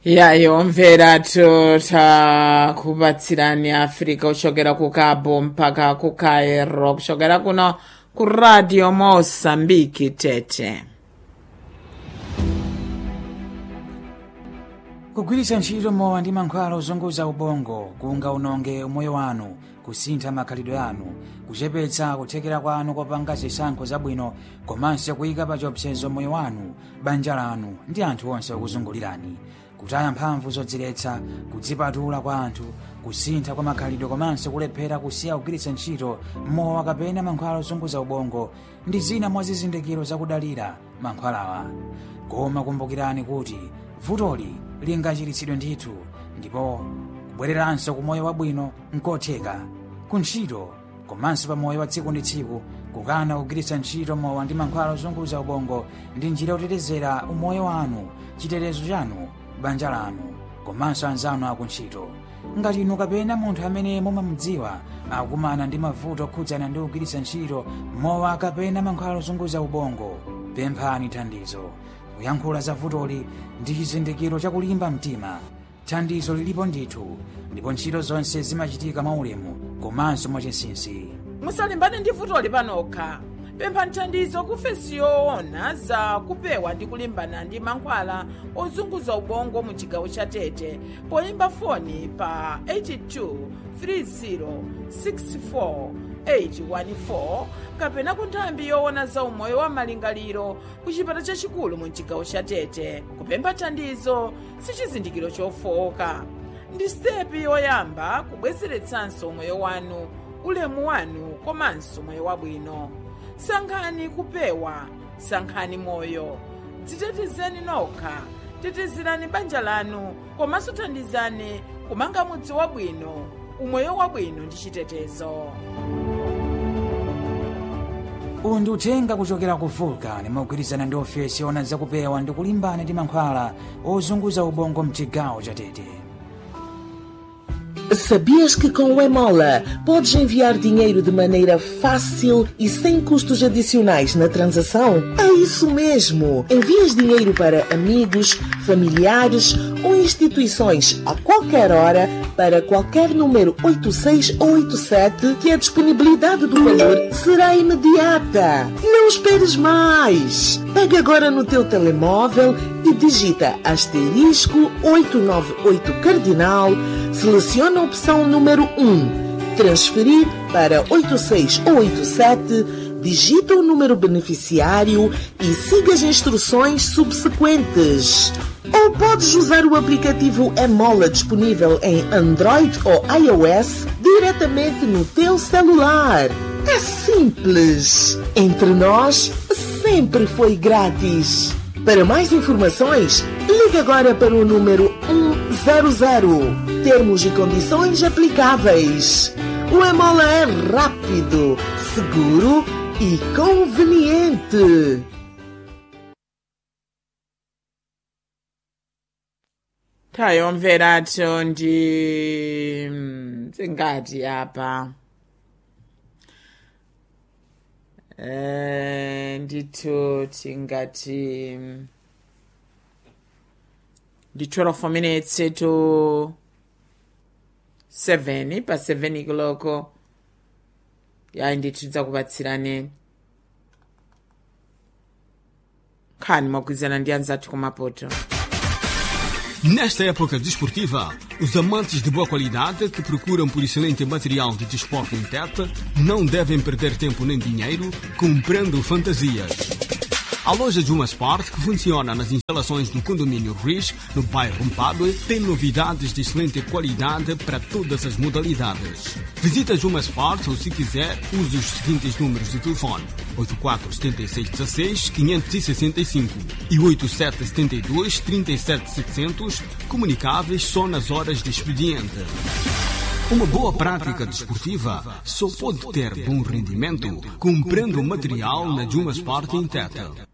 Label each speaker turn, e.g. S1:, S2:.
S1: yayomvera takubatsirani afrika kuchokera ku cabo mpaka ku cairo kuchokera kuno ku radio mosambiki tete
S2: kugwiritsa ntchito mowa ndi mankhwala ozunguza ubongo kungaononge umoyo wanu kusintha makhalidwe anu kuchepetsa kuthekera kwanu kopanga zisankho zabwino komanso kuyika pa chiopsezo moyo wanu banja lanu ndi anthu onse okuzungulirani kutaya mphamvu zodziletsa kudzipatula kwa anthu kusintha kwa makhalidwe komanso kulephera kusiya kugwiritsa ntchito mowa kapena mankhwala ozunguza ubongo ndi zina mwa zizindikiro zakudalira mankhwalawa koma kumbukirani kuti vutoli lingachiritsidwe ndithu ndipo kubwereranso ku moyo wabwino nkotheka ku ntchito komanso pa moyo wa tsiku ndi tsiku kukana kugwiritsa ntchito mowa ndi mankhwala ozunguza ubongo ndi njira yotetezera umoyo wanu chitetezo chanu banja lanu komanso anzanu akuntchito ngati inu kapena munthu amene mumamudziwa akukumana ndi mavuto okhudzana ndi kugwiritsa ntchito mowa kapena mankhwala ozunguza ubongo pemphani thandizo kuyankhula za vutoli ndi chizindikiro chakulimba mtima thandizo lilipo ndithu ndipo ntchito zonse zimachitika mwaulemu komanso mwachinsinsi
S1: musalimbane ndi vutoli panokha pemphani thandizo kufesi yoona za kupewa ndi kulimbana ndi mankhwala ozunguza ubongo mu chigawo cha tete poyimba foni pa 82 30 64 814 kapena ku nthambi yoona za umoyo wa malingaliro ku chipata chachikulu mu chigawo cha tete kupempha thandizo si chizindikiro chofowoka ndi sitepi yoyamba kubwezeretsanso umoyo wanu ulemu wanu komanso moyo wabwino sankhani kupewa sankhani moyo dzitetezeni nokha tetezerani banja lanu komanso thandizani kumanga mudzi wabwino umoyo wabwino ndi chitetezo
S2: uwu ndi uthenga kuchokera ku vulcan mogwirizana ndi ofesi yoona zakupewa ndi kulimbana ndi mankhwala ozunguza ubongo mchigawo cha tete
S3: Sabias que com o Emola podes enviar dinheiro de maneira fácil e sem custos adicionais na transação? É isso mesmo! Envias dinheiro para amigos, familiares ou instituições a qualquer hora para qualquer número 86 ou 87 que a disponibilidade do valor será imediata. Não esperes mais! Pega agora no teu telemóvel e digita asterisco 898 cardinal, seleciona a opção número 1, transferir para 86 ou 87, digita o número beneficiário e siga as instruções subsequentes. Ou podes usar o aplicativo Emola disponível em Android ou iOS diretamente no teu celular. É simples. Entre nós, sempre foi grátis. Para mais informações, ligue agora para o número 100. Termos e condições aplicáveis. O Emola é rápido, seguro e conveniente.
S1: tayomveracho ndi dzingati apa Eh, ndithu tingati ndi 12 minutes to 7 pa 7 kiloko yayi ndithu tidzakupatsirani nkhani mogwirizana ndi anzathu kumapoto
S4: Nesta época desportiva, os amantes de boa qualidade que procuram por excelente material de desporto em Tete não devem perder tempo nem dinheiro comprando fantasias. A loja Juma Sport, que funciona nas instalações do condomínio Riz, no bairro Mpadue, tem novidades de excelente qualidade para todas as modalidades. Visita Juma Sport ou, se quiser, use os seguintes números de telefone: 847616-565 e 8772-37700, comunicáveis só nas horas de expediente. Uma boa prática desportiva só pode ter bom rendimento comprando material na Juma Sport em Tete.